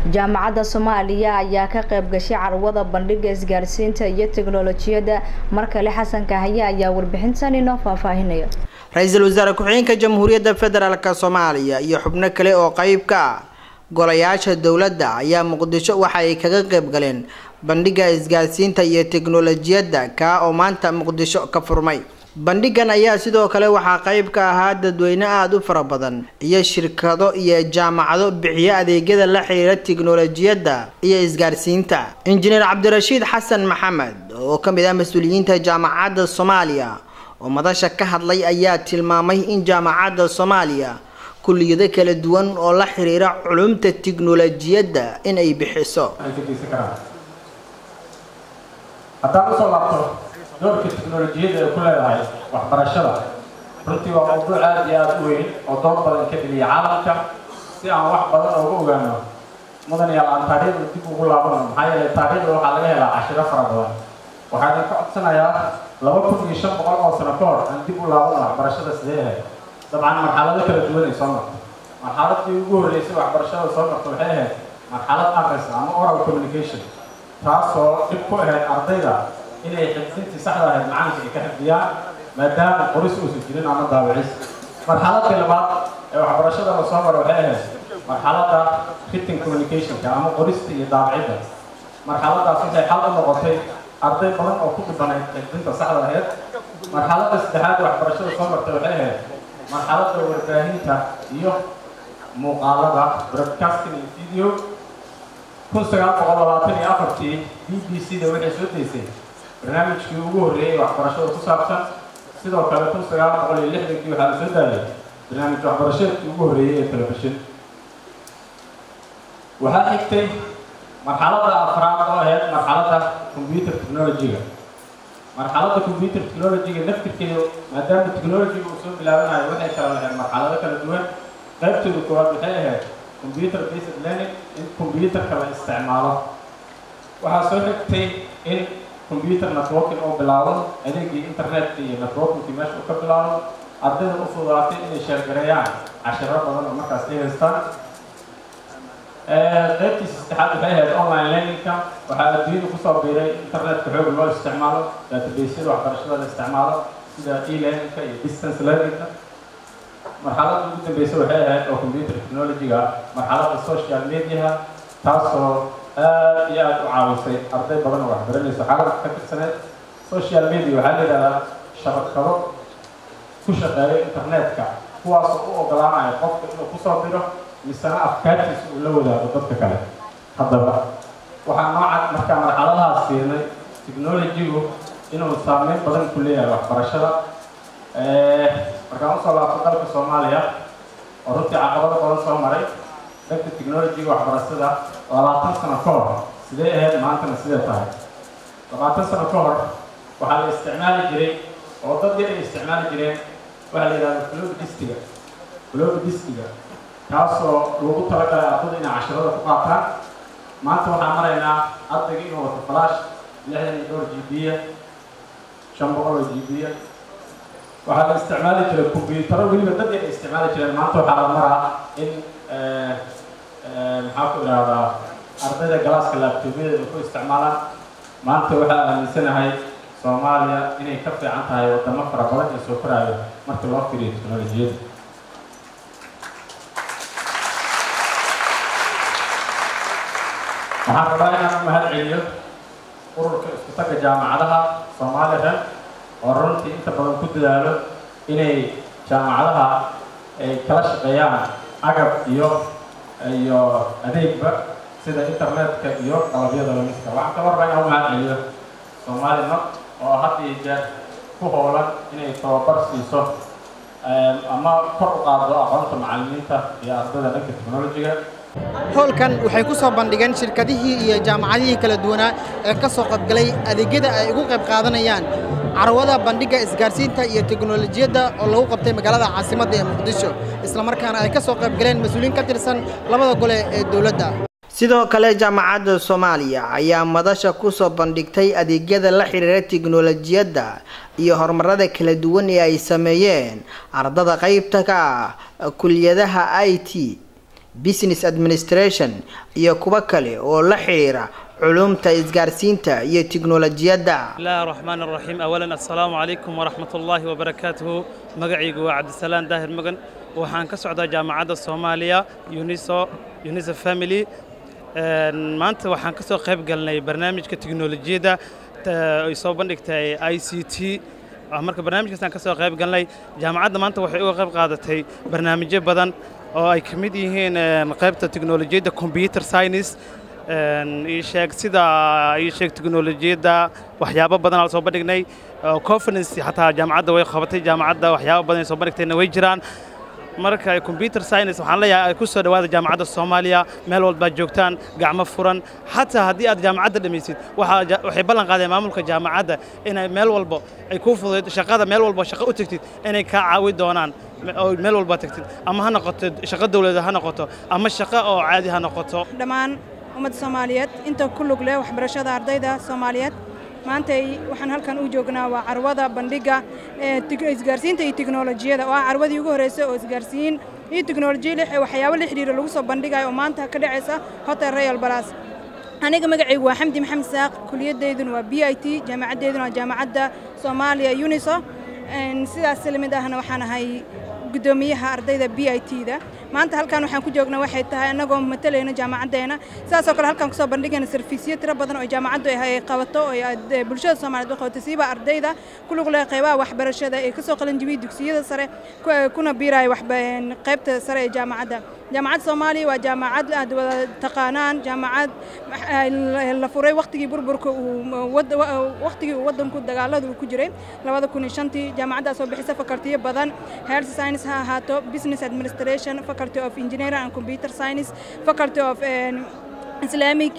jaamacadda soomaaliya ayaa ka qayb gashay carwada bandhiga isgaarsiinta iyo teknolojiyadda markale xasan kahaye ayaa warbixintan inoo faahfaahinaya ra-iisul wasaare ku-xigeenka jamhuuriyadda federaalk soomaaliya iyo xubno kale oo qeyb ka ah golayaasha dowladda ayaa muqdisho waxa ay kaga qayb galeen bandhiga isgaarsiinta iyo teknolojiyadda kaa oo maanta muqdisho ka furmay bandhigan ayaa sidoo kale waxaa qeyb ka ahaa dadweyne aada u fara badan iyo shirkado iyo jaamacado bixiyo adeegyada la xiriira teknolojiyadda iyo isgaarsiinta injineer cabdirashiid xasan maxamed oo ka mid ah mas-uuliyiinta jaamacadda soomaaliya oo madasha ka hadlay ayaa tilmaamay in jaamacadda soomaaliya kulliyado kala duwan oo la xiriira culumta teknolojiyadda in ay bixiso haddaan usoo laabto doorka teknolojiyadda ay ku leedahay waxbarashada runtii waa mawduuc aada iyo aada u weyn oo door badan ka dheliya caalamka si aan wax badan ooga ogaano mudan yaal aan taariikhda dib ugu laabano maxaa yeelay taariikhda waxaa laga helaa cashiro fara badan waxaa idinka codsanayaa laba kun iyo shan boqol oo sano ka hor aan dib u laabano waxbarashada sidee ahayd dabcan marxalado kala duwan ay soo marto marxaladii ugu horreysay waxbarashada soo marto waxay ahayd marxalad aqris ama oral communication taasoo dhib ku ahayd ardayda inay xifdintii saxda ahayd macalinka ay ka xifdiyaan maadaama qoris uusan jirin ama daawicis marxaladka labaad ee waxbarashada la soo maro waxay ahayd marxaladda written communicationka ama qorista iyo daawicidda marxaladaas waxay xal u noqotay arday badan oo ku dhibanayd xifdinta saxda ahayd marxaladda saddexaad ee waxbarashada soo martay waxay ahayd marxaladda warbaahinta iyo muuqaalada broadcasting iyo video kun sagaal boqol labaatan iyo afartii b b c da waxay soo daysay barnaamijkii ugu horreeyay waxbarashada ku saabsan sidoo kale kun sagaal boqol iyo lixdankii waxaa la soo daayay barnaamij waxbarashadeedkii ugu horreeyay ee telefishin waxaa xigtay marxaladda afraad oo ahayd marxaladda computer technology-ga marxaladda computer technology-ga naftirkeedu maadaama technology-ga uu soo bilaabanayo waxay kala lahayd marxalado kala duwan qaybtooda koowaad waxay ahayd computer based learning in computerka la isticmaalo waxaa soo xigtay in computer networking oo bilaabo adeegii internetka iyo networkingkii meesha uu ka bilaabo ardayda u fududaatay inay sheergareeyaan cashiro badan oo markaas ay haystaan qaybtiisa saddexaad waxay ahayd online learningka waxaa adduunyada kusoo biiray internetka xoog loo isticmaalo databasyada waxbarashada la isticmaalo sida e-learningka iyo distance learningka marxaladda ugu dambeysa waxay ahayd oo computer technology-ga marxaladda social mediaha taasoo aada iyo aada u caawisay arday badan oo waxbaranaysa xaaladka ka tirsaneed social media waxaa la yidhahdaa shabakado ku shaqeeyo internetka kuwaasoo u ogolaanaya qofka inuu kusoo diro misana afkaartiisa uu la wadaago dadka kale haddaba waxaa nooca markaa marxaladahaas siinay technology-gu inuu saameyn badan ku leeyahay waxbarashada markaan usoo laabto dalka soomaaliya oo runtii caqabado badan soo maray dhanka technology-ga waxbarashada labaatan sano ka hor sidee ahayd maantana sidee tahay labaatan sano ka hor waxaa la isticmaali jiray oo dad yar ay isticmaali jireen waxaa la yidhahda flobi distiga flobi distiga kaasoo lagu talagalay ardada inay cashirada ku qaataan maanta waxaan maraynaa ardayga inuu wato flash lixdan iyo dhowr g b-ya shan boqol oo g b-ya waxaa la isticmaali jiray combyutaro weliba dad yar ay isticmaali jireen maanta waxaa la maraa in maxaa ku idhaahdaa ardayda galaaska laabtoobyada ku isticmaalaan maanta waxaa aaminsanahay soomaaliya inay ka fiican tahay wadamo fara badan ee soo koraayo marka loo fiiriyo teknolojiyada waxaan rabaa inaan u mahad celiyo ururka isku tagga jaamacadaha soomaaliya oo runtii inta badan ku dadaalo inay jaamacadaha ay kala shaqeeyaan agab iyo iyo adeegba sida internetka iyo qalabyada lamidka waxaan kaloo rabaa inaan u mahad celiyo soomaalina oo had iyo jeer ku howlan inay tababar siiso ama kor u qaado aqoonta macallimiinta iyo ardayda dhanka technology-ga howlkan waxay ku soo bandhigeen shirkadihii iyo jaamacadihii kala duwanaa ee ka soo qaybgalay adeegyada ay ugu qayb qaadanayaan carwada bandhigga isgaarsiinta iyo teknolojiyadda oo lagu qabtay magaalada caasimadda ee muqdisho islamarkaana ay ka soo qayb galeen mas-uuliyiin ka tirsan labada gole ee dowladda sidoo kale jaamacadda soomaaliya ayaa madasha kusoo bandhigtay adeegyada la xiriira tiknolojiyadda iyo horumarada kala duwan ee ay sameeyeen ardada qeybta ka ah kuliyadaha i t business administration iyo kuwo kale oo la xiriira culumta isgaarsiinta iyo tiknolojiyadda bismillahi raxmaan raxiim awalan assalaamu calaykum waraxmat ullaahi wabarakaatuhu magacaygu waa cabdisalaan daahir magan waxaan ka socdaa jaamacadda soomaaliya uniso uniso family maanta waxaan ka soo qayb galnay barnaamijka tiknolojiyadda ay soo bandhigtay i c t marka barnaamijkaasaan ka soo qayb galnay jaamacadda maanta waxay uga qayb qaadatay barnaamijyo badan oo ay ka mid yihiin qaybta tiknolojiyadda computer science ii sheeg sida ii sheeg tiknolojiyadda waxyaabo badan aan soo bandhignay conference xataa jaamacadda way qabatay jaamacadda waxyaabo badan ay soo bandhigtayna way jiraan marka computer science waxaan leeyahay ku soo dhawaada jaamacadda soomaaliya meel walbaad joogtaan gacmo furan xataa haddii aad jaamacadda dhammaysid waxay ballan qaadeen maamulka jaamacadda inay meel walbo ay kuu fududayd shaqada meel walbo shaqo u tagtid inay kaa caawi doonaan oo meel walba tagtid ama ha noqoto shaqo dawladeed ha noqoto ama shaqo oo caadi ha noqoto dhammaan ummadda soomaaliyeed inta ku lug leh waxbarashada ardayda soomaaliyeed maantay waxaan halkan u joognaa waa carwada bandhigga isgaarsiinta iyo tiknolojiyada oo ah carwadii ugu horreysay oo isgaarsiin iyo tiknolojiya waxyaabo la xidhiira lagu soo bandhigayo oo maanta ka dhacaysa hotel royal balas aniga magacaygu waa xamdi maxamed saaq kuliyadeyduna waa b i t jaamacaddeyduna waa jaamacadda soomaaliya uniso sidaas lamid ahna waxaan ahay guddoomiyaha ardayda b i t da maanta halkan waxaan ku joognaa waxay tahay annagoo matalayna jaamacaddeena sidaasoo kale halkaan kusoo bandhigayna sarfiisyo tiro badan oo jaamacaddu ay qabato oo bulshada soomaaliyeed u qabato siiba ardayda ku lug leh qaybaha waxbarashada ee kasoo qalanjibiyey dugsiyada sare kuna biiraya qaybta sare ee jaamacadda jaamacadda soomaaliya waa jaamacad aad wada taqaanaan jaamacad la furay waqtigii burburka waqtigii uu waddanku dagaalada uu ku jiray labada kun iyo shantii jaamacaddaas oo bixisa fakaltiyo badan health science ha ahaato business administration faculty of engineering and computer science faculty of islamic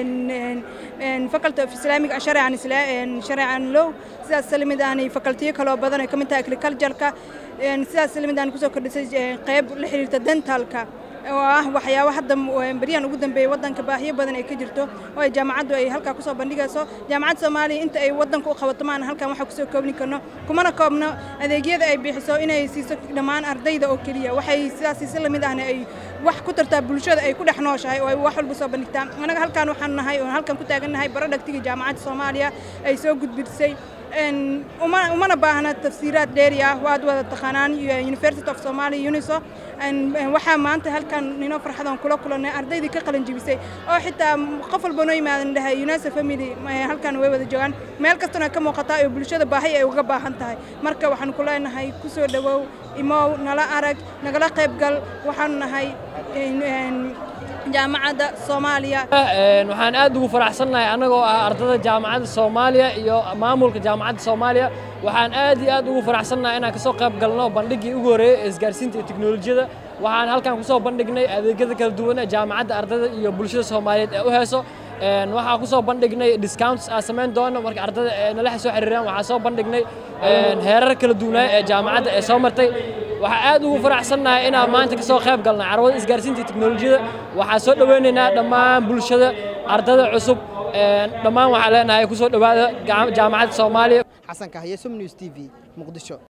faculty of islamic sharcan sharcan law sidaas lamid ahna facultiyo kaloo badan ay ka mid tahay agricultureka sidaas lamid ahna kusoo kordhisay qayb la xiriirta dentalka oo ah waxyaabo hadda beryahan ugu dambeeyey waddanka baahiyo badan ay ka jirto oo ay jaamacaddu ay halkaa kusoo bandhigayso jaamacadda soomaaliya inta ay waddanka u qabato maana halkan waxaa kusoo koobni karno kumana koobno adeegyada ay bixiso inay siiso dhammaan ardayda oo keliya waxay sidaas si lamid ahna ay wax ku tartaa bulshada ay ku dhex nooshahay oo ay wax walba soo bandhigtaa anaga halkaan waxaan nahay oo halkan ku taagannahay barodhagtiga jaamacadda soomaaliya ay soo gudbisay umana baahna tafsiiraad dheeri ah waad wada taqaanaan university of somalia uniso waxaa maanta halkan ninoo farxadan kula kulannay ardaydii ka qalin jibisay oo xitaa qof walba noo yimaadan dhahay unisa family halkan way wada joogaan meel kastana ka muuqataa oo bulshada baahi ay uga baahan tahay marka waxaan ku leenahay ku soo dhowow imow nala arag nagala qayb gal waxaanu nahay jaamacadda soomaaliya waxaan aad ugu faraxsannahay annagoo ah ardada jaamacadda soomaaliya iyo maamulka jaamacadda soomaaliya waxaan aad iyo aad ugu faraxsannahay inaan kasoo qayb galno bandhiggii ugu horreeyey ee isgaarsiinta iyo teknolojiyada waxaan halkan kusoo bandhignay adeegyada kala duwan ee jaamacadda ardada iyo bulshada soomaaliyeed ee u heeso waxaa kusoo bandhignay discounts aan samayn doono marka ardada nala soo xiriiraan waxaa soo bandhignay heerar kala duwanaaye ee jaamacadda ee soo martay waxaa aad ugu faraxsannahay inaan maanta kasoo qayb galnay carwada isgaarsiinta iyo teknolojiyada waxaa soo dhoweynaynaa dhammaan bulshada ardada cusub dhammaan waxaa leenahay kusoo dhowaada jaamacadda soomaaliya xasan kahye som news t v muqdisho